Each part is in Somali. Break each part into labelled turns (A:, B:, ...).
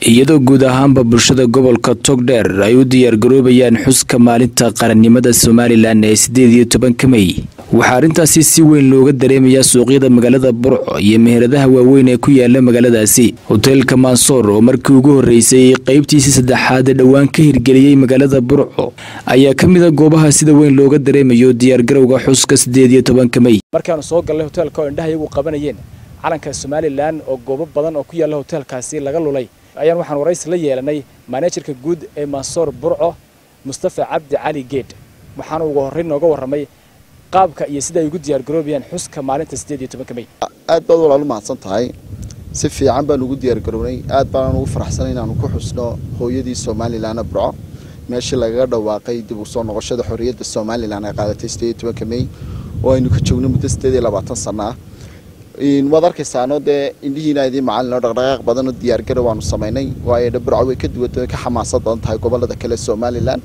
A: iyadoo guud ahaanba bulshada gobolka togdheer ay u diyaargaroobayaan xuska maalinta qarannimada somalilan ee sideed iyo tobanka mey waxaa arrintaasi si weyn looga dareemayaa suuqyada magaalada burco iyo meheradaha waaweyn ee ku yaala magaaladaasi hoteelka mansoor oo markii ugu horreysay qeybtiisii saddexaad ee dhowaan ka hirgeliyey magaalada burco ayaa ka mid a goobaha sida weyn looga dareemayo diyaargarowga xuska sideed iyo tobanka mey
B: markaanu soo galnay hoteelka oo indhaha iyagu qabanayeen calanka somalilan oo goobo badan oo ku yaalla hoteelkaasi laga lulay ayaan waxaan waraysi la yeelanay maanejarka guud ee mansoor burco mustafa cabdi cali geed waxaana ugu horreyn nooga warramay qaabka iyo sida ay ugu diyaargaroobayaan xuska maalinta sideed iyo tobanka mey
C: aad baad walaal u mahadsan tahay si fiican baan ugu diyaargarownay aad baanaan ugu faraxsanay inaanu ku xusno hooyadii somalilan burco meeshii lagaga dhawaaqay dib u soo noqoshada xorriyadda somalilan ay qaadatay sideed iyo tobanka mey oo aynu ka joogno muddo sideed iyo labaatan sana ah waad arkaysaano dee indhihiina idii macalin oo dhaqdhaqaaq badan oo diyaargarow waanu samaynay waayo dhe burco way ka duwanta way ka xamaasad badan tahay gobolada kale somalilan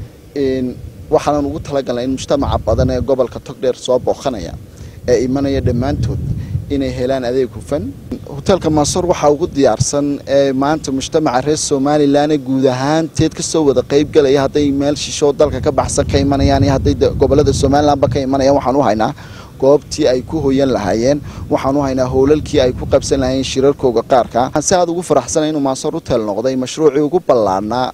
C: waxaanan ugu talagalnay in mujtamaca badan ee gobolka togdheer soo booqanaya ee imanaya dhammaantood inay helaan adeeg hufan hoteelka mansoor waxaa ugu diyaarsan ee maanta mujtamaca reer somalilan ee guud ahaanteed kasoo wada qeybgalaya hadday meel shishoo dalka ka baxsan ka imanayaan iyo hadday gobolada somalilanba ka imanayaan waxaan u haynaa goobtii ay ku hoyan lahaayeen waxaan u haynaa howlalkii ay ku qabsan lahaayeen shirarkooga qaarka waxaan si aad ugu faraxsanay inuu mansoor hotel noqday mashruucii ugu ballaanaa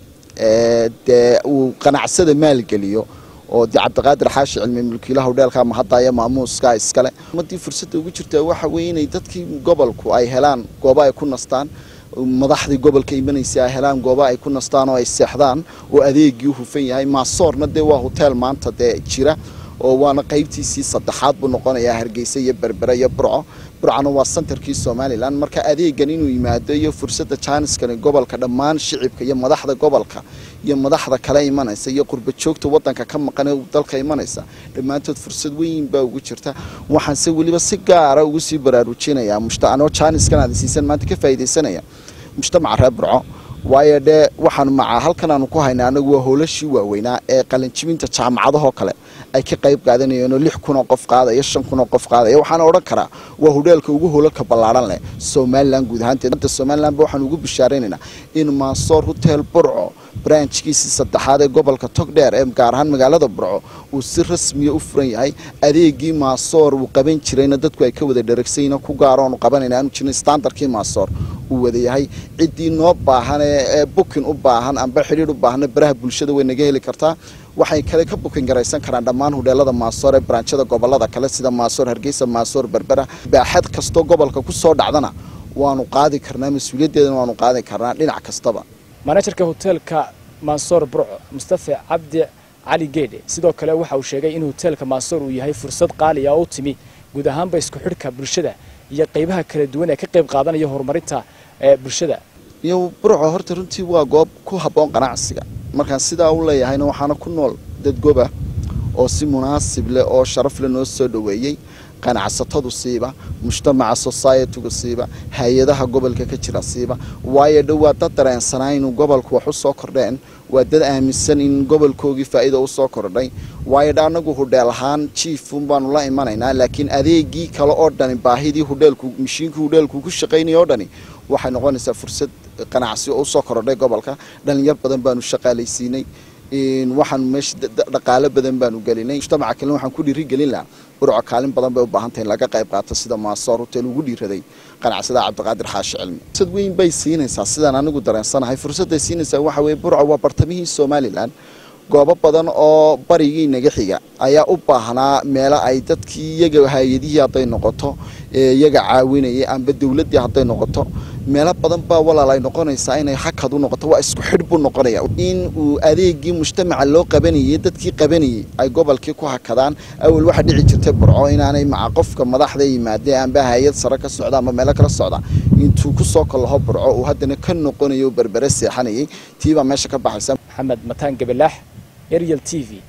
C: dee uu qanacsada maalgeliyo oo de cabdiqaadir xaashi cilmi mulkiilaha hodheelka mahadaya maamuuska iskale umadii fursadda ugu jirta waxa weye inay dadkii gobolku ay helaan goobo ay ku nastaan madaxdii gobolka imanaysa ay helaan goobo ay ku nastaan oo ay seexdaan oo adeegii u hufan yahay maasoorna dee waa hotel maanta dee jira oo waana qaybtiisii saddexaad buu noqonayaa hargeysa iyo berbere iyo burco burcona waa santarkii somalilan marka adeegan inuu yimaado iyo fursadda jaaniskani gobolka dhammaan shicibka iyo madaxda gobolka iyo madaxda kale imanaysa iyo qurba joogta wadanka ka maqan dalka imanaysa dhammaantood fursad weyn baa ugu jirta waxaanse weliba si gaara ugu sii baraarujinayaa mushtaanoo jaaniskan aad siisan maanta ka faa'iidaysanaya mujtamaca reer burco waayo dhee waxaan macaa halkan aanu ku haynaa anagu waa howlashii waaweynaa ee qalinjibinta jaamacadahoo kale ay ka qayb qaadanayeenoo lix kunoo qof qaadaya shan kunoo qof qaadaya waxaana odhan karaa waa hodheelka ugu howlalka ballaaran leh somalilan guud ahaanteed somalilanba waxaan ugu bishaaraynaynaa in mansoor hotel burco branchkiisii saddexaad ee gobolka togdheer ee gaar ahaan magaalada burco uu si rasmiya u furan yahay adeegii maasoor uu qaban jirayna dadku ay ka wada dharagsayna ku gaaroonu qabanayna aanu jirnay standardkii maasoor uu wada yahay ciddii noo baahan ee bukin u baahan amba xidhiir u baahna baraha bulshada way naga heli kartaa waxay kale ka bukin garaysan karaan dhammaan hodheelada maasoor ee branchada gobolada kale sida maasoor hargeysa maasoor berbera baaxad kastoo gobolka ku soo dhacdana waanu qaadi karnaa mas-uuliyaddeedana waanu qaadi karnaa dhinac kastaba
B: maanejarka hoteelka mansoor burco mustafa cabdi cali geedhe sidoo kale waxa uu sheegay in hoteelka mansoor uu yahay fursad qaaliya oo u timi guud ahaanba isku xidhka bulshada iyo qaybaha kala duwan ee ka qayb qaadanaya horumarinta bulshada
C: iyo burco horta runtii waa goob ku habboon ganacsiga markaan sidaa u leeyahayna waxaana ku nool dad goba oo si munaasib leh oo sharaf leh noo soo dhoweeyey qanacsatadu siiba mujtamaca societygu siiba hay-adaha gobolka ka jira siiba waayo dhow waa dad dareensanaa inuu gobolku wax u soo kordheen waa dad aaminsan in gobolkoogii faa'iida u soo kordhay waayo dha anagu hudheel ahaan jiifun baanu la imanaynaa laakiin adeegii kale oo dhani baahidii hudheelku mashiinkii hudheelku ku shaqaynaya oo dhani waxay noqonaysaa fursad ganacsi oo usoo kordhay gobolka dhalinyar badan baanu shaqaalaysiinay waxaanu meesha dhaqaalo badan baanu gelinay mujtamaca kalena waxaan ku dhiirigelin lahaa burco kaalin badan bay u baahantahay in laga qayb qaato sida maasoor hotel ugu dhiiraday qanacsada cabdiqaadir xaashi cilmi fursad weyn bay siinaysaa sidaan anigu dareensanahay fursadday siinaysaa waxa weye burco waa bartamihii somalilan goobo badan oo barigii naga xiga ayaa u baahnaa meelo ay dadkii iyaga hay-adihii hadday noqoto iyaga caawinayay amba dowladdii hadday noqoto meelo badan baa walaal ay noqonaysaa inay hakad u noqoto waa isku xidh buu noqonaya in uu adeegii mujtamaca loo qabanayay dadkii qabanayay ay gobolkii ku hakadaan awal waxaa dhici jirtay burco inaanay maca qofka madaxda yimaadee amba hay-ad sare ka socda amba meelo kala socda intuu kusoo kallaho burco uu haddana ka noqonayo berbere seexanayay tiibaa meesha ka baxaysa
B: maxamed mataan gabalaax ariel t v